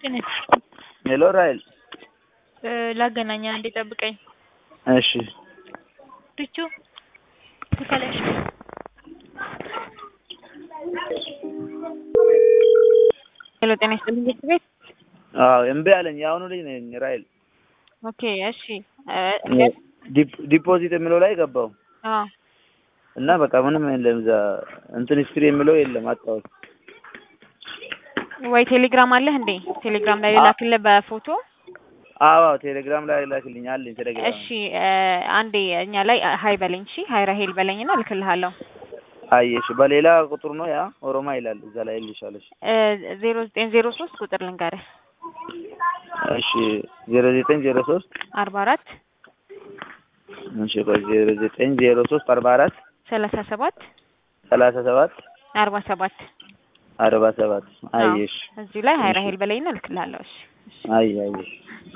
ጤና ሄሎ ራሔል ላገናኝ አንዴ ጠብቀኝ። እሺ ሪቹ ትከለሽ ሄሎ ጤና ይስጥልኝ ቤት ቤት አዎ እምቢ አለኝ። የአሁኑ ልጅ ነኝ ራሔል። ኦኬ እሺ ዲፕ- ዲፖዚት የሚለው ላይ ገባው አዎ እና በቃ ምንም የለም እዛ እንትን ሂስትሪ የሚለው የለም አጣሁት። ወይ ቴሌግራም አለህ እንዴ? ቴሌግራም ላይ ላክልህ በፎቶ አዎ አዎ ቴሌግራም ላይ ላክልኝ አለኝ ቴሌግራም። እሺ አንዴ እኛ ላይ ሀይ በለኝ እሺ ሀይ ራሄል በለኝና እልክልሃለሁ። አየሽ በሌላ ቁጥር ነው ያ ኦሮማ ይላል እዛ ላይ ልሻለሽ። ዜሮ ዘጠኝ ዜሮ ሶስት ቁጥር ልንገርህ እሺ ዜሮ ዘጠኝ ዜሮ ሶስት አርባ አራት እሺ ቆይ ዜሮ ዘጠኝ ዜሮ ሶስት አርባ አራት ሰላሳ ሰባት ሰላሳ ሰባት አርባ ሰባት አርባ ሰባት አየሽ እዚህ ላይ ሀይ ራሄል በለኝና እልክልሃለሁ። እሺ አይ አየሽ